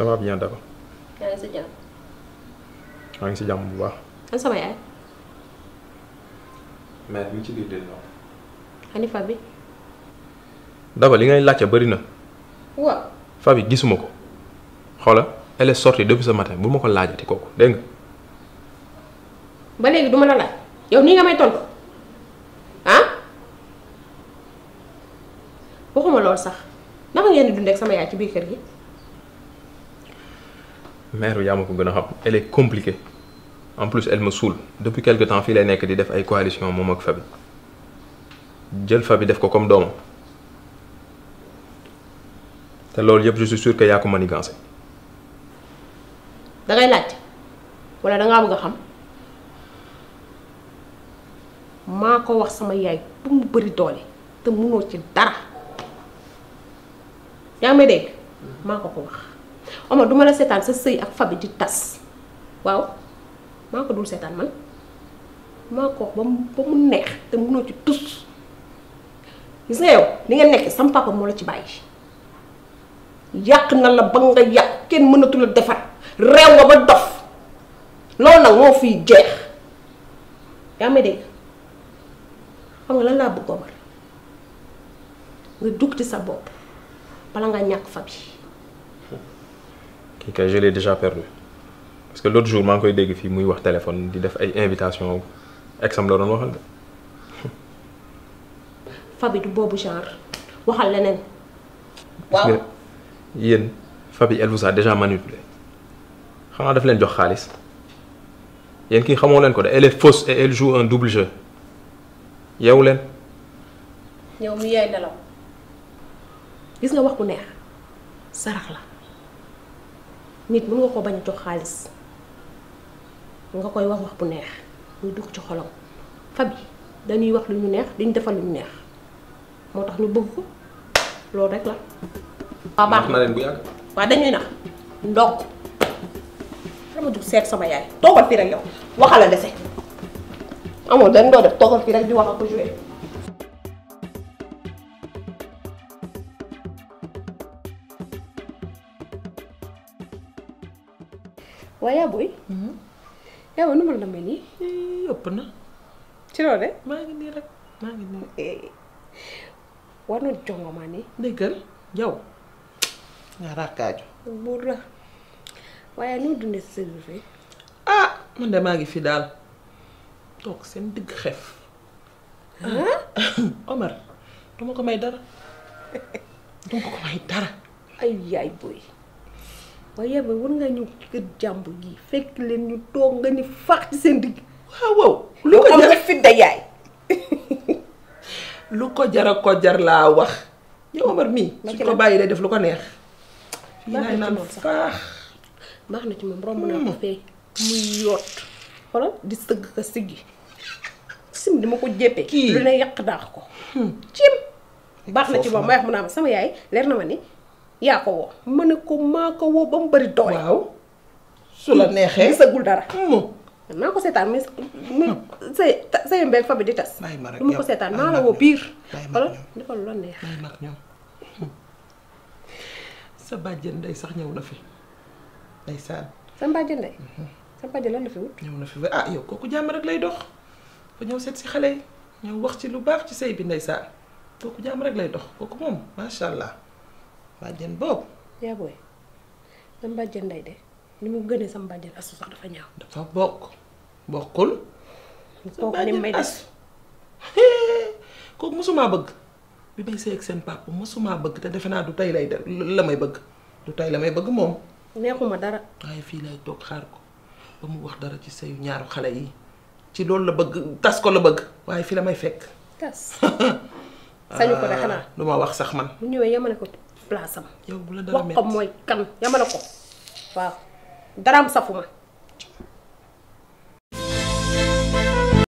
ça va bien Daba yaa ngi si jàmm. maa ngi si jàmm bu baax. an sama yaay. mère bi ci biir dégg nga. Hanifa bi. Daba li ngay laajte bëri na. waaw. Fabi gisuma ko xoola elle est sortie depuis ce matin bu ma ko laajati kooku dégg nga. ba léegi du ma la laaj yow nii nga may tontu ah waxuma lool sax naka ngeen di dundee ak sama yaay ci biir kër gi. mère bi yaa ma ko gën a xam elle est compliquée en plus elle me saoule depuis quelque temps fii lay nekk di def ay coalition moom ak Fabi jël Fabi def ko comme doomam te loolu yëpp je suis sûr que yaa ko manigancé da ngay laajte wala da ngaa bëgg a xam maa ko wax sama yaay bu mu bëri doole te munoo ci dara yaa ngi may dégg maa ko ko wax Omar du ma la seetaan sa sëy ak Fabi di tas waaw maa ko dul seetaan man maa ko wax ba mu ba mu neex te munoo ci tus gis nga yow li nga nekk sam papa moo la ci bàyyi yàq na la ba nga yàq kenn mënatu la defar réew nga ba dof loolu nag moo fiy jeex yaa may dégg xam nga lan laa bëgg Omar nga dugg ci sa bopp bala nga ñàkk Fabi kii kay je l'ai déjà perdu parce que l'autre jour maa ngi koy dégg fii muy wax téléphone di def ay invitation exam la doon waxal de Fabi du boobu genre waxal leneen parce que yéen Fabi elle vous a déjà manipulé xanaa daf leen jox xaalis yéen kii xamoo leen ko de elle est fausse et elle joue un double jeu yeewu leen yow mi yaay nelaw gis nga wax bu neex sarax la nit mën nga ko bañ a jox xaalis nga koy wax wax bu neex muy dugg ci xolam Fabi dañuy wax lu ñu neex diñ defal lu ñu neex moo tax ñu bëgg ko loolu rek la waaw baax na leen bu yàgg waaw dañuy nax ndokk dama jug seet sama yaay toogal fii rek yow waxala dese amoo dañ doo def toogal fii rek di wax ak ko joué waaye yaa booy yaa booy nu ma la demee nii ëpp na ci loolu de maa ngi nii rek maa ngi nii war na jongo maa nii déggal yow nga rakkaaju buur la waaye noo dundee sa séjour fii ah man de maa ngi fi daal toog seen digg xef Omar duma ko may dara duma ko may dara ay yaay booy waaye yaay booy war ngaa ñëw ci kër jàmbur gi fekk leen ñu toog nga ni faax ci seen digg waaw waaw lu lu ko am jar nga fi da yaay lu ko jara ko jar laa wax yow Omar mii Ma suñ ci ko la- bàyyi day def lu ko neex fii Baax na laay ci naan moom sax. faax baax na ci moom romb naa ko fee muy yoot xoolal di sëgg ka siggi sim dama ko jéppee Kii. lu ne yàq daax ko cim baax na ci moom may wax mu naa ma sama yaay leer na ma ni yaa ko woo ma ne ko maa ko woo ba mu bari doole waaw su la neexee gisagul dara mu maa ko seetaan mais mu say say mbéy fa bi di tas Bàyyi ma rek du ma ko yow. seetaan Bàyyi maa ma la woo rek. biir Bàyyi ma xoolal rek yow. defal lu la neex may mag ñoom sa bàjjen ndey sax ñëw na fi ndeysaan sa mbàjj ndey sa mbàjj lan la fi wut ñëw na fi ba ah yow kooku jàmm rek lay dox ba ñëw seet si xale yi ñëw wax ci lu baax ci sëy bi ndeysaan kooku jàmm rek lay dox kooku moom macha allah bàjjen boobu yaa booy sa mbàjj ndey de ni mu gënee sa mbàjj asu sax dafa ñaaw dafa bokk bokkul kooku ni may def kooku mosumaa bëgg bi may sëy ak seen papa mosumaa bëgg te defe naa du tey lay def la may bëgg du tey la may bëgg moom neexuma dara waaye fii lay toog xaar ko ba mu wax dara ci sëyu ñaaru xale yi ci loolu la bëgg tas ko la bëgg waaye fii la may fekk tas sañu ko de xanaa du ma wax sax man bu ñëwee yamale ko place am yow bu la dara wax metti ko mooy kan yamale ko waaw daraam safuma